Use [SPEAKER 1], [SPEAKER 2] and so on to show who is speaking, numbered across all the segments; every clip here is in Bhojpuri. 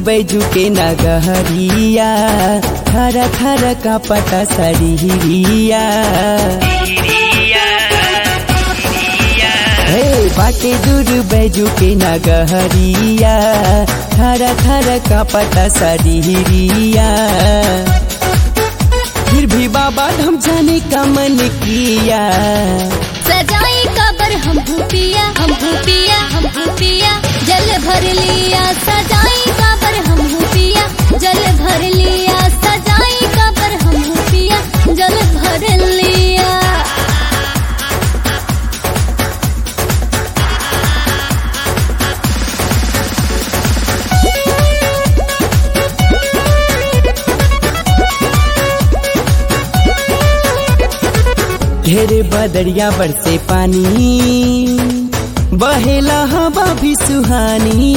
[SPEAKER 1] बैजू के नगहरिया थर थर का पता सरिया हे बाटे दूर बैजू के नगहरिया थर थर का पता सरिया फिर भी बाबा हम जाने का मन किया
[SPEAKER 2] सजाई कबर हम भूपिया हम भूपिया हम भूपिया जल भर लिया सजाई कबर हम भूपिया जल भर लिया सजाई कबर हम भूपिया जल भर लिया
[SPEAKER 1] ढेरे बदरिया बरसे पानी बहेला हवा भी सुहानी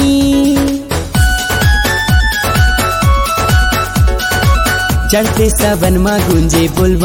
[SPEAKER 1] चढ़ते सबन मा गुंजे बुलवा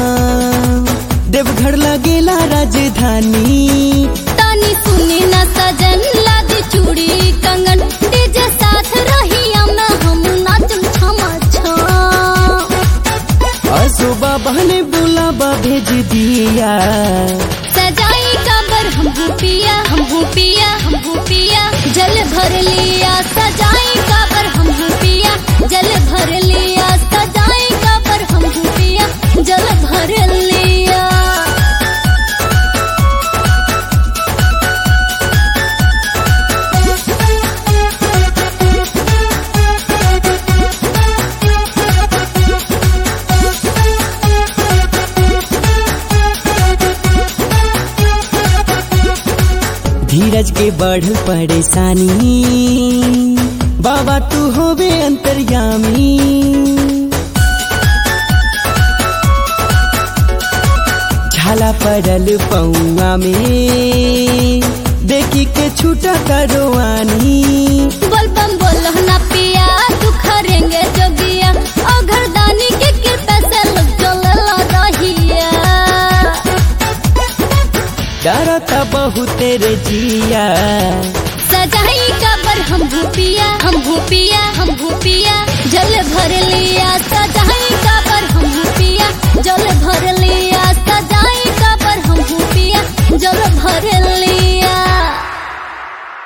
[SPEAKER 1] देवघर लगेला राजधानी
[SPEAKER 2] तानी सुनी न सजन लाद चूड़ी कंगन डीजे साथ रही हम हम नाचम छमा छम
[SPEAKER 1] असो बाबा ने बुलावा भेज दिया
[SPEAKER 2] सजाई कबर हम भूपिया हम भूपिया हम भूपिया जल भर लिया सजाई कबर हम भूपिया जल भर लिया सजाई कबर हम भूपिया जल भर लिया
[SPEAKER 1] धीरज के बढ़ल परेशानी बाबा तू होवे अंतर्यामी झाला पड़ल पौआ में देखी के छूटा करवानी
[SPEAKER 2] बोलबम बोलो ना पिया तू खरेंगे जोगिया और घरदानी के कृपा से लोग चलल रहिया
[SPEAKER 1] डरता बहुत रे जिया
[SPEAKER 2] सजाई कबर हम भूपिया हम भूपिया हम